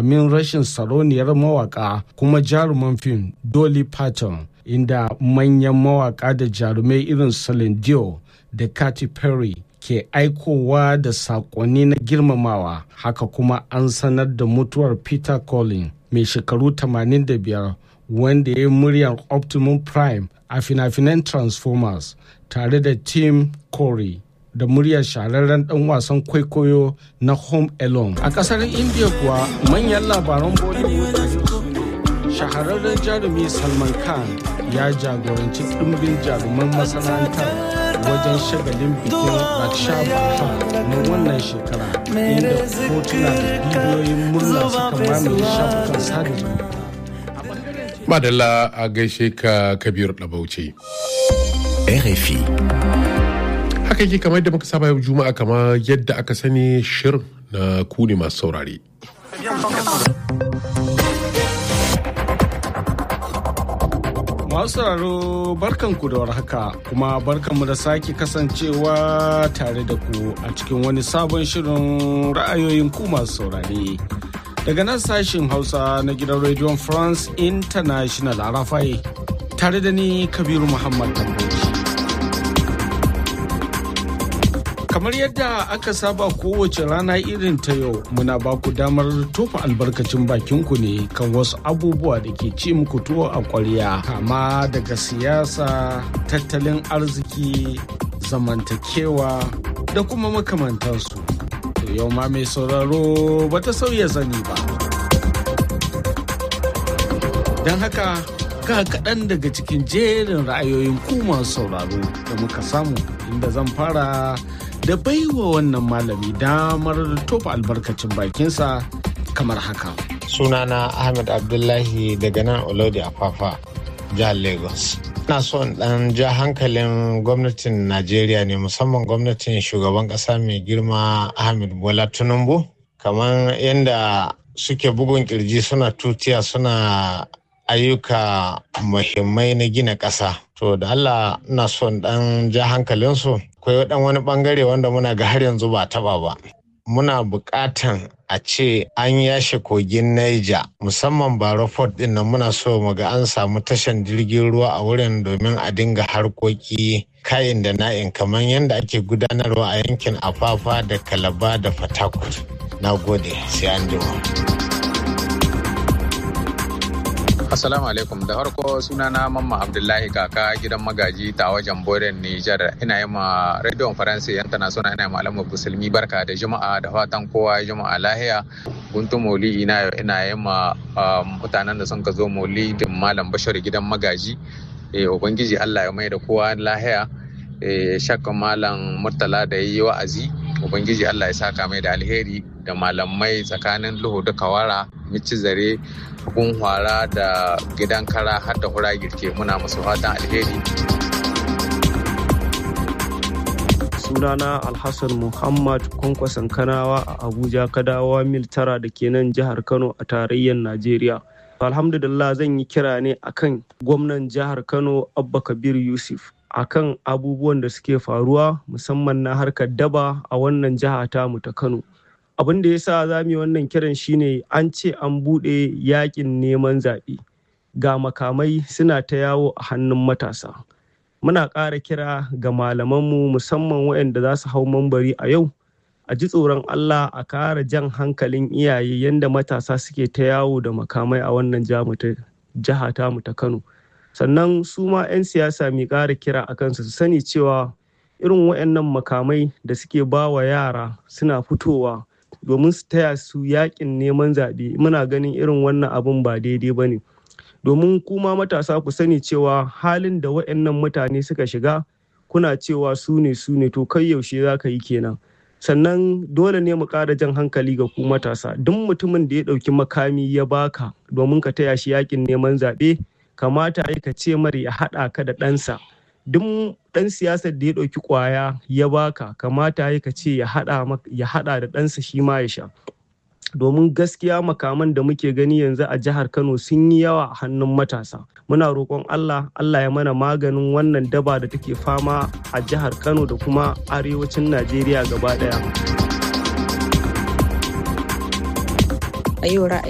jimamin rashin saroniyar mawaka kuma jaruman fim Dolly Parton inda manyan mawaka da jarumai irin Celine Dion da Katy Perry ke aikowa da sakonni na girmamawa haka kuma an sanar da mutuwar Peter Collins mai shekaru 85 wanda ya yi muryar Optimum Prime a fina-finan Transformers tare da Tim Corey da muryar shahararren dan wasan kwaikwayo na Home Alone. A kasar India kuwa manyan labaran Bollywood shahararren jarumi Salman Khan ya jagoranci ɗumbin jaruman masana'antar wajen shagalin bikin Raksha Bandhan na wannan shekara inda hotuna da bidiyoyin murna suka mamaye shafukan sada zumunta. Madalla a gaishe ka Kabir Dabauce. RFI. Haka yake kamar yadda muka saba yau Juma'a kama yadda aka sani shirin na ku ne masu saurare. Masu sauraro barkanku da warhaka kuma barkanmu da sake kasancewa tare da ku a cikin wani sabon shirin ra'ayoyin ku masu saurare. Daga nan sashin Hausa na gidan Radio France International a Rafai tare da ni Kabiru Muhammad Tamboci. Kamar yadda aka saba kowace rana irin ta yau muna ba ku damar tofa albarkacin bakinku ne kan wasu abubuwa da ke ci muku tuwo a ƙwarya kama daga siyasa, tattalin arziki, zamantakewa da kuma makamantansu. To yau ma mai sauraro ba ta sauya zani ba. Don haka ga kaɗan daga cikin jerin ra'ayoyin ku masu sauraro da muka samu inda zan fara da baiwa wannan malami damar tofa albarkacin bakinsa kamar haka. Sunana Ahmed Abdullahi daga nan Olodi Afafa, jihar Lagos. Ina so in ɗan ja hankalin gwamnatin Najeriya ne musamman gwamnatin shugaban ƙasa mai girma Ahmed Bola Tinubu. Kamar yadda suke bugun kirji suna tutiya suna ayyuka muhimmai na gina ƙasa. To da Allah ina so in ɗan ja hankalinsu. akwai dan wani bangare wanda muna ga har yanzu ba taba ba muna buƙatan a ce an yashe kogin Niger musamman Baro Port din nan muna so mu ga an samu tashan jirgin ruwa a wurin domin a dinga harkoki kayan da na'in kamar yadda ake gudanarwa a yankin Afafa da Kalaba da Fatakwal. Na gode sai an jima. Assalamu alaikum da farko sunana Mamma Abdullahi kaka gidan magaji ta wajen Boden Nijar ina yi ma Radio Faransa International ina yi malamu musulmi barka da juma'a da fatan kowa juma'a lahiya guntun moli ina ina yi ma mutanen da sun ka zo moli da malam Bashir gidan magaji ubangiji Allah ya mai da kowa lahiya shakka malam Murtala da yi wa'azi ubangiji Allah ya saka mai da alheri da malamai tsakanin luhu da kawara mici zare gun hwara da gidan kara har da hura girke muna musu fatan alheri sunana alhassan muhammad kwankwason kanawa a abuja kadawa mil tara da ke nan jihar kano a tarayyar najeriya alhamdulillah zan yi kira ne akan gwamnan jihar kano abba kabir yusuf akan abubuwan da suke faruwa musamman na harkar daba a wannan jiha tamu ta kano abin da ya sa za mu yi wannan kiran shine an ce an buɗe yakin neman zaɓe ga makamai suna ta yawo a hannun matasa muna ƙara kira ga malamanmu musamman waɗanda za su hau mambari a yau a ji tsoron allah a ƙara jan hankalin iyaye yadda matasa suke ta yawo da makamai a wannan jiha tamu ta kano sannan su ma 'yan siyasa mai ƙara kira a kansu su sani cewa irin waɗannan makamai da suke ba wa yara suna fitowa domin su taya su yakin neman zaɓe muna ganin irin wannan abun ba daidai ba ne domin kuma matasa ku sani cewa halin da waɗannan mutane suka shiga kuna cewa su ne su ne to kai yaushe za ka yi kenan sannan dole ne mu ƙara jan hankali ga ku matasa duk mutumin da ya ɗauki makami ya baka domin ka taya shi yakin neman zaɓe kamata ka ce mara ya haɗa ka da ɗansa duk ɗan siyasar da ya ɗauki ƙwaya ya baka kamata ya ce ya haɗa da ɗansa shi ma ya sha domin gaskiya makaman da muke gani yanzu a jihar kano sun yi yawa a hannun matasa muna roƙon allah allah ya mana maganin wannan daba da take fama a jihar kano da kuma arewacin najeriya gaba ɗaya a yau